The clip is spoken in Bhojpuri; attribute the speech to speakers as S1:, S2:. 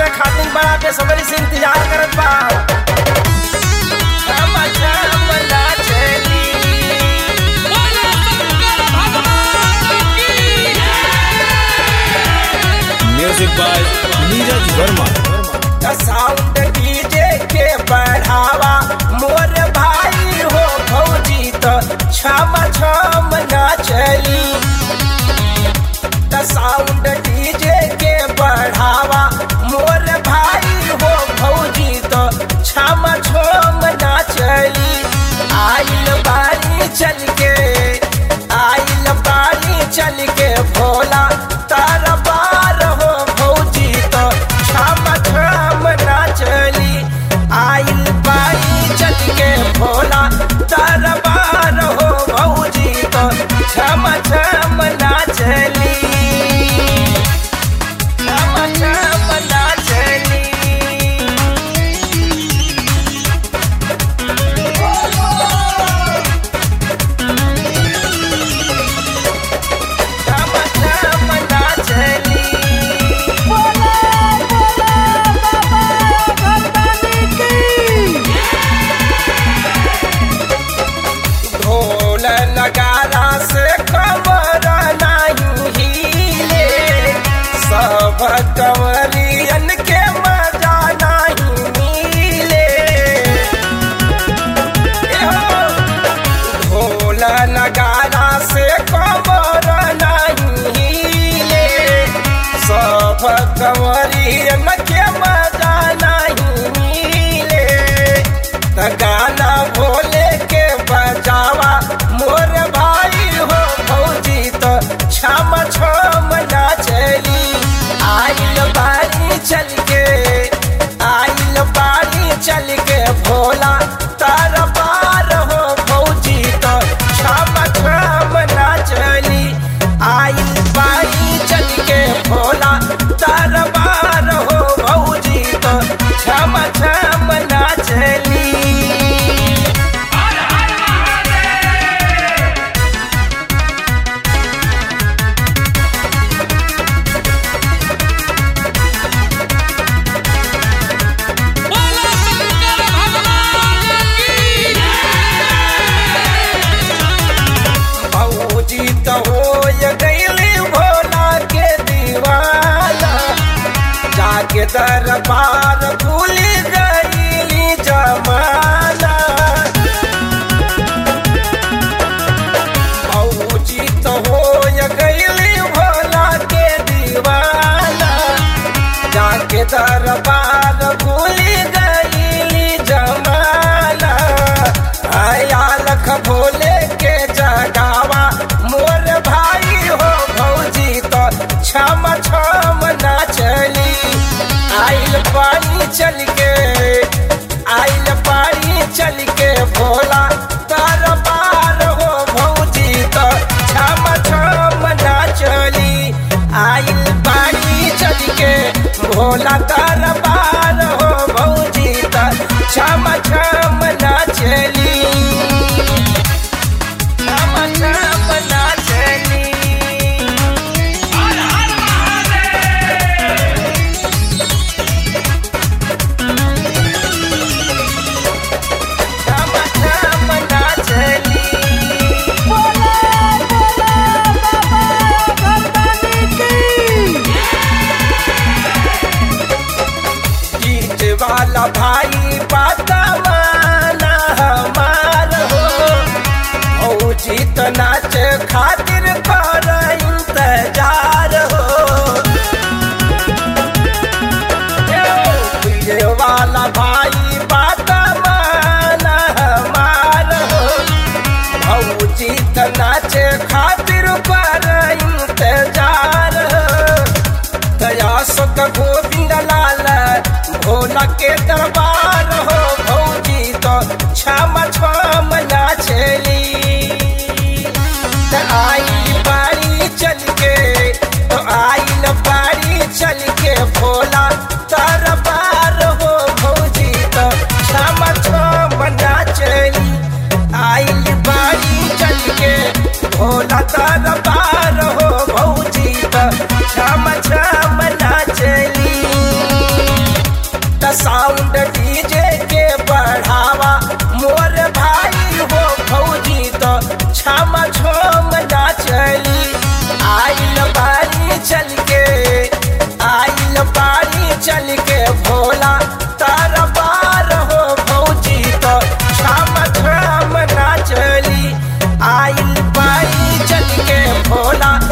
S1: नाचे खातिर बड़ा बेसब्री से इंतजार करत बा छम छम नाचली
S2: बोलो शंकर भगवान की
S3: music by Neeraj Verma
S1: sound DJ के बढ़ावा मोर भाई हो भौजी तो छम छम नाचली साउंड डीजे के बढ़ावा मोर भाई हो भौजी तो छम छम नाचली आइल बारी चल के आइल बारी चल के भोला तार बार हो भौजी तो छम छम नाचली आइल बारी चल के भोला तार बार हो भौजी तो छम छम नाचली छम छम नाचली छम छम नाचली ढोल नगारा से कमर नहीं हिले सब कंवरियन के मजा नहीं मिले एहो, ढोल नगारा से कमर नहीं हिले सब कंवरियन के मजा नहीं मिले त गाना भोले के बजावा मोर भाई हो भौजी तो छम छम नाचली आइल बारी चल के आइल बारी चल के भोला तार पार हो भौजी तो छम छम नाचली आइल बारी चल के भोला तार पार हो भौजी तो छम छम नाचली
S2: बोलो शंकर भगवान की
S1: भौजी तो हो गईली भोला के दीवाना जाके दरबार भूल गईली जमाना भौजी तो हो गईली भोला के दीवाना जाके दरबार भूल गईली जमाना आया लख भोले के जगावा मोर भाई हो भौजी तो छम छम नाचली आइल पानी चल के आइल पानी चल के भोला तार पार हो भौजी तो छम छम नाचली आइल पानी चल के भोला तार पार हो भौजी तो छम छम नाचली छम छम नाचली छम छम नाचली गीत वाला भाई बात माना हमार हो भौजी तो नाच खातिर कर इंतजार हो ये वाला भाई बात माना हमार हो भौजी तो नाच खातिर कर इंतजार हो दया सुख गोविंद लाल भोला के दरबार हो भौजी तो छम छम नाचली त आई बारी चल के तो आइल बारी चल के भोला दरबार हो भौजी तो छम छम नाचली आइल बारी चल के भोला दरबार हो भौजी तो छम छम नाचली होला